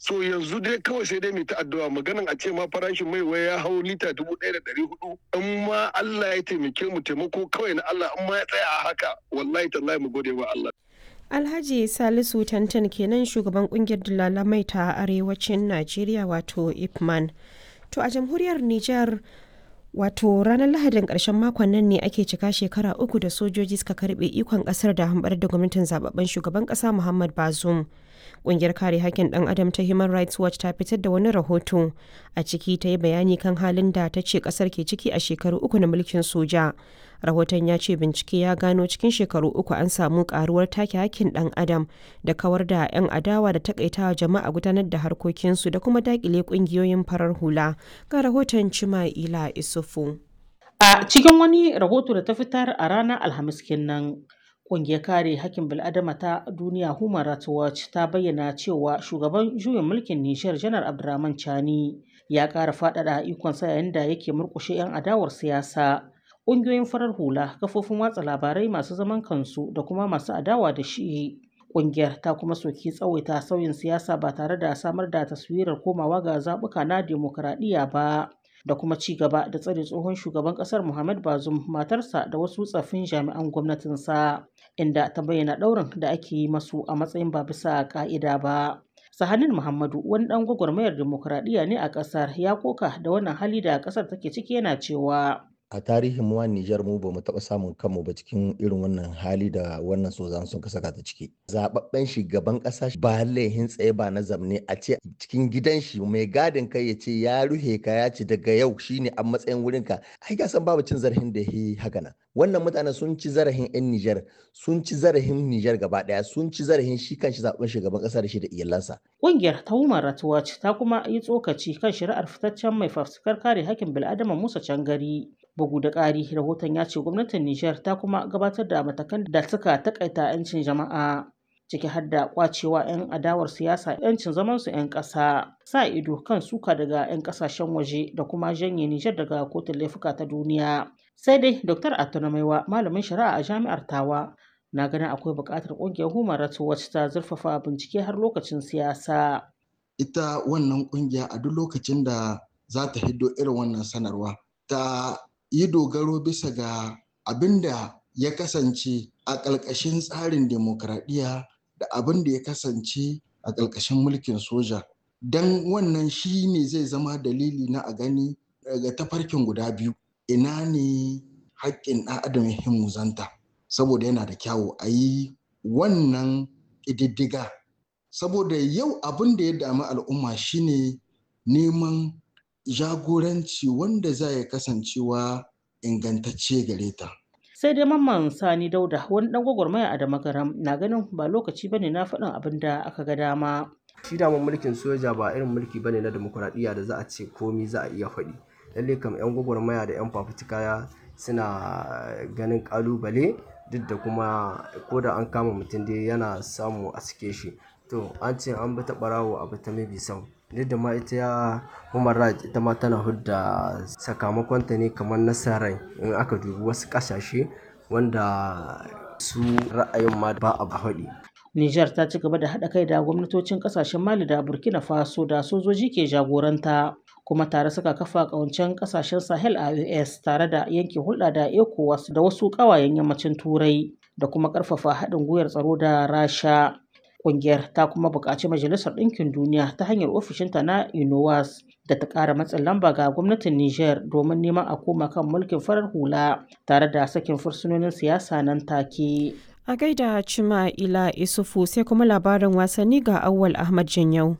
so yanzu dai kawai sai dai mai ta addu'a maganan a ce ma farashin mai wai ya hau lita dubu ɗaya da ɗari hudu in ma Allah ya taimake mu taimako kawai na Allah in ma ya tsaya a haka wallahi tallahi mu gode wa Allah Alhaji Salisu Tantan kenan shugaban kungiyar dalalamai ta arewacin Najeriya wato Ipman. To a jamhuriyar Nijar wato ranar Lahadin ƙarshen makon nan ne ake cika shekara uku da sojoji suka karbe ikon ƙasar da hambar da gwamnatin zababben shugaban ƙasa Muhammad Bazoum. Ƙungiyar kare hakkin ɗan adam ta Human Rights Watch ta fitar da wani rahoto a ciki ta yi bayani kan halin da ta ce ƙasar ke ciki a shekaru uku na mulkin soja. Rahoton ya ce bincike ya gano cikin shekaru uku an samu ƙaruwar take hakkin ɗan adam da kawar da 'yan adawa da takaitawa jama'a gudanar da harkokinsu da kuma daƙile ƙungiyoyin farar hula. Ga rahoton Cima'ila Isufu. A cikin wani rahoto da ta fitar a ranar Alhamis kenan, Ƙungiyar kare hakkin bil'adama ta duniya Human Rights Watch ta bayyana cewa shugaban juyin mulkin Nijar Janar Abdurrahman Chani ya ƙara faɗaɗa ikonsa yayin da yake murƙushe 'yan adawar siyasa. Ƙungiyoyin farar hula, kafofin watsa labarai masu zaman kansu da kuma masu adawa da shi. Ƙungiyar ta kuma soki tsawaita sauyin siyasa ba tare da samar da taswirar komawa ga zaɓuka na demokuraɗiyya ba. da kuma ci gaba da tsare tsohon shugaban kasar Muhammad Bazoum matarsa da wasu tsaffin jami'an gwamnatinsa inda ta bayyana ɗaurin da ake yi masu a matsayin ba bisa ka'ida ba. Sahanin Muhammadu wani ɗan gwagwarmayar demokuraɗiyya ne a ƙasar ya koka da wannan hali da ƙasar take ciki yana cewa a tarihin mu Nijar mu ba mu taɓa samun kanmu ba cikin irin wannan hali da wannan sozan sun saka ta ciki. Zababben shugaban ƙasa ba laihin tsaye ba na zamne a ce cikin gidan shi mai gadin kai ya ce ya ruhe ka ya ce daga yau shine a matsayin wurin ka. Ai ga san babu cin zarafin da yi haka nan. Wannan mutane sun ci zarafin 'yan Nijar, sun ci zarafin Nijar gaba ɗaya, sun ci zarafin shi kanshi zaɓen shugaban ƙasa da shi da iyalansa. Ƙungiyar ta Human Rights Watch ta kuma yi tsokaci kan shari'ar fitaccen mai fafutukar kare hakkin bil'adama Musa Cangari. Bugu da ƙari, rahoton ya ce gwamnatin Nijar ta kuma gabatar da matakan da suka takaita 'yancin jama'a ciki har da kwacewa 'yan adawar siyasa 'yancin zamansu 'yan ƙasa, sa ido kan suka daga 'yan ƙasashen waje da kuma janye Nijar daga kotun laifuka ta duniya. Sai dai Dr. Atunamaiwa, malamin shari'a a jami'ar Tawa, na ganin akwai buƙatar ƙungiyar Human Rights Watch ta zurfafa bincike har lokacin siyasa. Ita wannan ƙungiya a duk lokacin da za ta hiddo irin wannan sanarwa ta yi dogaro bisa ga abin da ya kasance a ƙalƙashin tsarin demokradiyya da abin da ya kasance a ƙalƙashin mulkin soja don wannan shi ne zai zama dalili na a gani daga tafarkin guda biyu ina ne haƙƙin ɗan adam ya muzanta saboda yana da kyawu a yi wannan ƙididdiga saboda yau abin da ya dami al'umma shine neman jagoranci wanda za ya kasancewa ingantacce gare ta. Sai dai mamman Sani Dauda wani dan gwagwarmaya a Damagaram na ganin ba lokaci bane na faɗin abin da aka ga dama. Shi daman mulkin soja ba irin mulki bane na demokuraɗiyya da za a ce komi za a iya faɗi. Lalle kam 'yan gwagwarmaya da 'yan fafutuka suna ganin ƙalubale duk da kuma ko da an kama mutum dai yana samu a sike shi. To an ce an bi ta ɓarawo a bi ta mabi sau. duk da ma ita ya human rights ita ma tana hudda sakamakonta ne kamar nasarar in aka dubi wasu kasashe wanda su ra'ayin ma ba a haɗi. Nijar ta ci gaba da haɗa kai da gwamnatocin ƙasashen Mali da Burkina Faso da sojoji ke jagoranta kuma tare suka kafa ƙawancen ƙasashen Sahel a US tare da yanke hulɗa da ECOWAS da wasu ƙawayen yammacin Turai da kuma ƙarfafa haɗin gwiwar tsaro da Rasha. Ƙungiyar ta kuma buƙaci Majalisar Ɗinkin Duniya ta hanyar ofishinta na UNOWAS da ta ƙara matsin lamba ga gwamnatin Nijar domin neman a koma kan mulkin farar hula tare da sakin fursunonin siyasa nan take. A gaida Cima Ila Isufu sai kuma labarin wasanni ga Awwal Ahmad Janyau.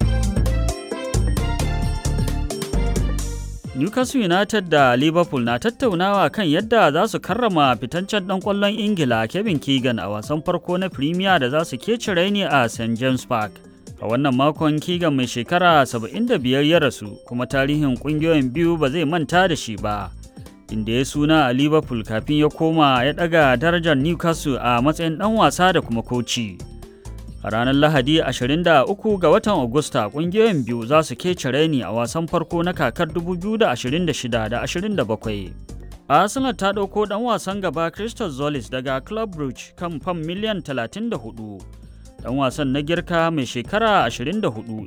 Newcastle United da Liverpool na tattaunawa kan yadda za su karrama fitancen ɗan ƙwallon Ingila Kevin Keegan a wasan farko na Premier da za su keci raini a St James Park. A wannan makon Keegan mai shekara 75 ya rasu kuma tarihin ƙungiyoyin biyu ba zai manta da shi ba. Inda ya suna a Liverpool kafin ya koma ya ɗaga darajar Newcastle a matsayin ɗan wasa da kuma koci. A ranar Lahadi 23 ga watan Agusta kungiyoyin biyu za su kece raini a wasan farko na kakar 2026 da 27. Arsenal ta ɗauko ɗan wasan gaba Christos Zolis daga Club Brugge kan fam miliyan 34. Ɗan wasan na girka mai shekara 24